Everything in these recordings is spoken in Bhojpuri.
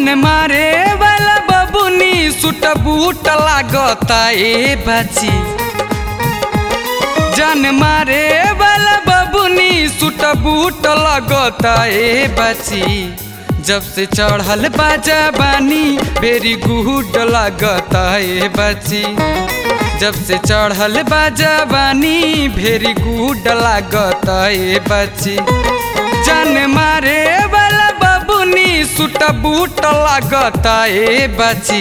जान मारे वाला बबुनी सुट बूट लागता ए बाची जान मारे वाला बबुनी सुट बूट लगता ए बाची जब से चढ़ल बाजा बानी बेरी गुड लगता ए बाची जब से चढ़ल बाजा बानी भेरी गुड लागता ए बाची जान मारे वाला बबुनी सुट बूट लागता ए बाची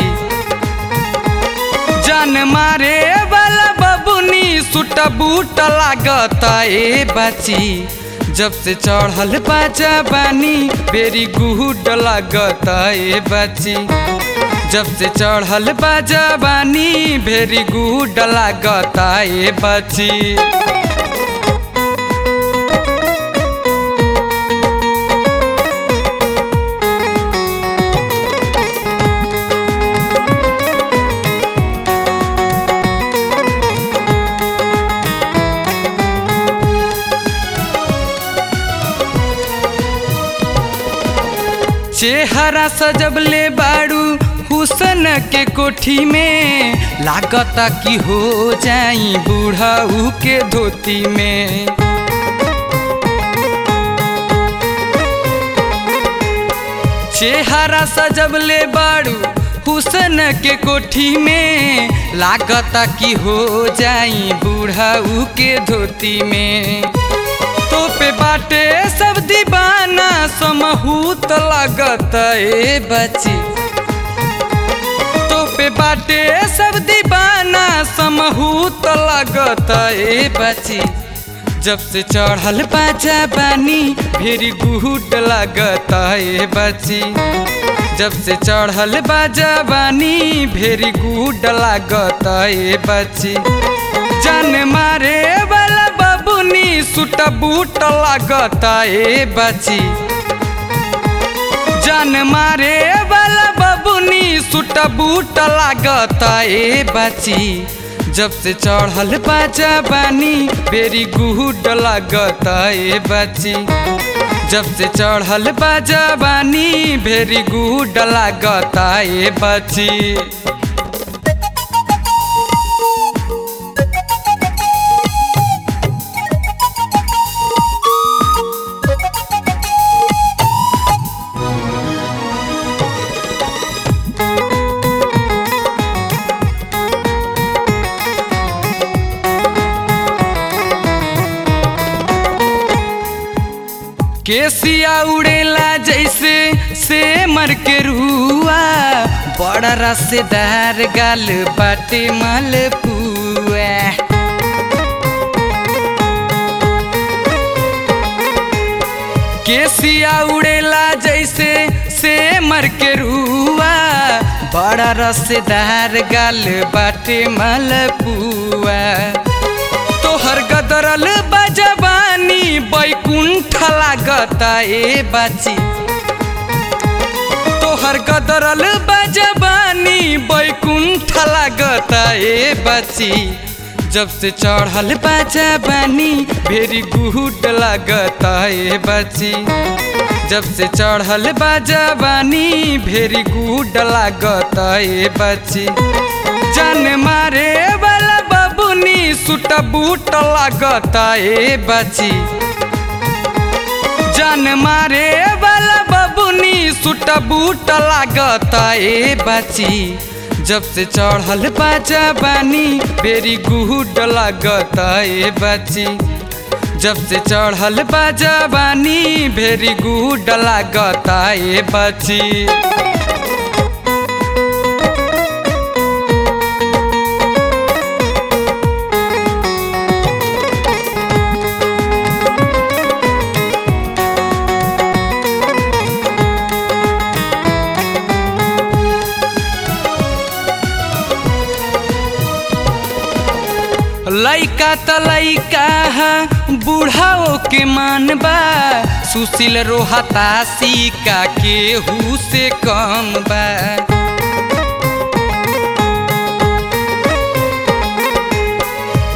जान मारे वाला बबुनी सुट बूट लागता ए बाची जब से चढ़ल बाजा बानी बेरी गुड लागता ए बाची जब से चढ़ल बाजा बानी भेरी गुड लागता ए बाची चेहरा सजबले बाड़ू हुसन के कोठी में लागता कि हो जाई बूढ़ाऊ के धोती में चेहरा सजबले बाड़ू हुसन के कोठी में लागता कि हो जाई बूढ़ाऊ के धोती में तो पे बाटे सब दीवाना समहूत लगत ए बची तो पे बाटे सब दीवाना समहूत लगत ए बची जब से चढ़ल बाजा बानी फिर गुड लगत ए बची जब से चढ़ल बाजा बानी भेरी गुड लागत ए बची जान मारे वाला बबुनी सुट बूट लागता ए बची जान मारे वाला बबुनी सुट बूट लागता ए बची जब से चढ़ल बाजा बानी बेरी गुड लागता ए बची जब से चढ़ल बाजा बानी भेरी गुड लागता ए बची केसिया उड़ेला जैसे से मर के रुआ बड़ा रसेदार गाल बाटे मलपुआ केसिया उड़ेला जैसे से मर के रुआ बड़ा रसेदार गाल बाटे मलपुआ तोहर गदरल बजबानी बैकुंठ लागता ए बाची तोहर गदरल बजबानी बैकुंठ लागता ए बाची जब से चढ़ल बाजा बानी भेरी गुड लागता ए बाची जब से चढ़ल बाजा बानी भेरी गुड लागता ए बाची जान मारे वाला बबुनी सुट बूट लागता ए बाची जान मारे वाला बबुनी सुट बूट लागता ए बाची जब से चढ़ल बाजा बानी बेरी गुड लागता ए बाची जब से चढ़ल बाजा बानी भेरी गुड लागता ए बाची लैका त लैका बूढ़ाओ के मान बा सुशील रोहता सिका केहू से कम बा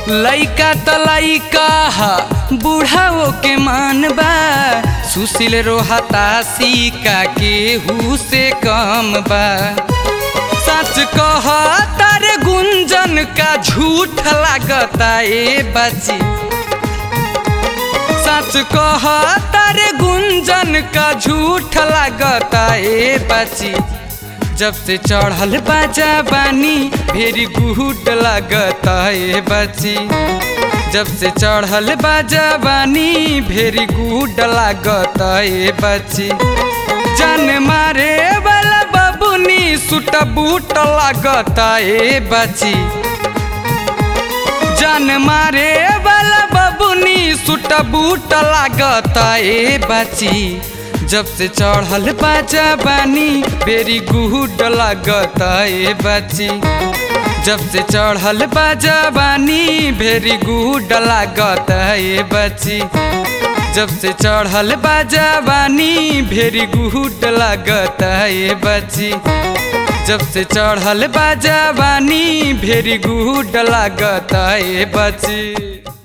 लइका त लइका हा बूढ़ाओ के मान बा सुशील रोहता सीका केहू से कम बा सच कह तारे गुंजन का झूठ लागता ए बची सच कह तारे गुंजन का झूठ लागता ए बची जब से चढ़ल बाजा बानी भेरी गुड लागता ए बची जब से चढ़ल बाजा बानी भेरी गुड लागता ए बची जान मारे वाला बबुनी सुट बूट लागता ए बची जान मारे वाला बबुनी सुट बूट लागता ए बची जब से चढ़ल बाजा बानी बेरी गुड लागता ए बची जब से चढ़ल बाजा बानी भेरी गुड लागता ए बची जब से चढ़ल बाजा बानी भेरी गुड लागता ए बची जब से चढ़ल बाजा बानी भेरी गुड लागता ए बची